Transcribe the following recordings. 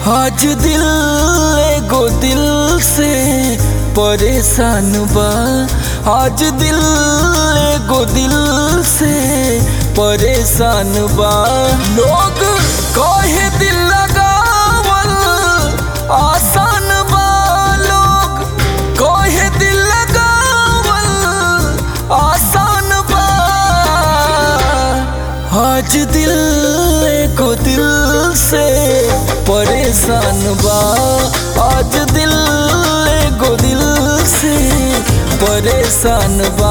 आज दिल एगो दिल से परेशान बा आज दिल एगो दिल से परेशान बा लोग कहे दिल लगावल आसान बा लोग कहे दिल लगावल आसान बा आज दिल एगो दिल से परेशान बा आज दिल एगो दिल से परेशान बा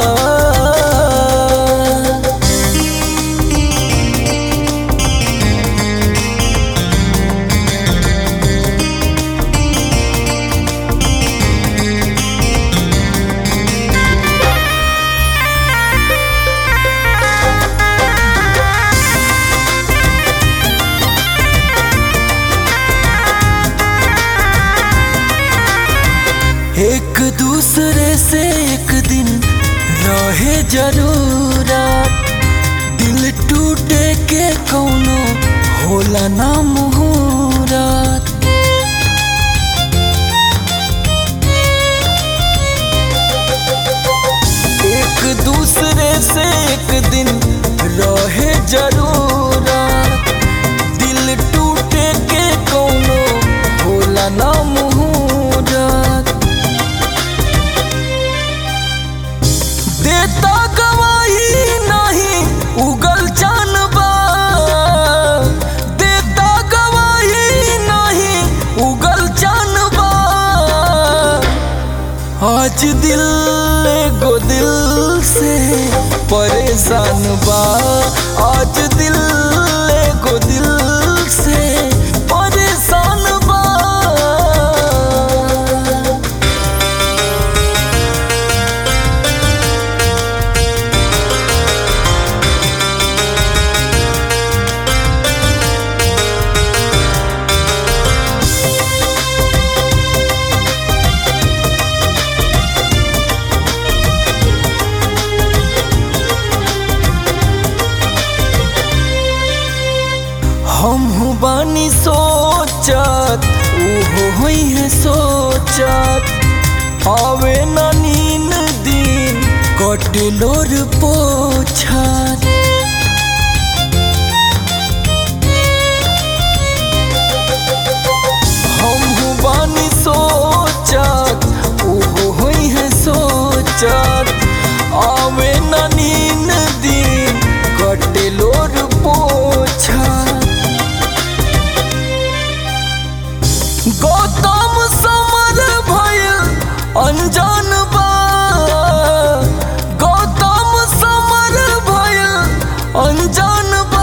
एक दूसरे से एक दिन रहे जरूरत दिल टूटे के कौनो होला ना मुहूरत एक दूसरे से एक दिन रहे जरूरत दिल टूटे के कौनो होला ना मुहूरत देता गवाही नहीं उगल जानबा देता गवाही नहीं उगल जानबा आज दिल एगो दिल से परेशान बा आज दिल एगो दिल से परेशान बा हम बानी सोचत उहो होई है सोचत आवे ना नीन दिन कटलोर पोछत हम बानी सोचत उहो होई है सोचत आवे ना नीन दिन कटलोर पोछत गौतम समर भइल अनजान बा गौतम समर भइल अनजान बा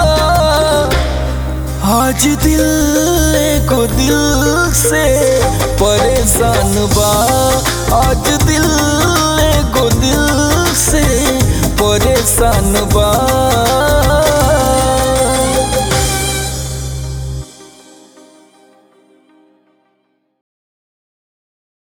आज दिल एगो दिल से परेशान बा आज दिल एगो दिल से परेशान बा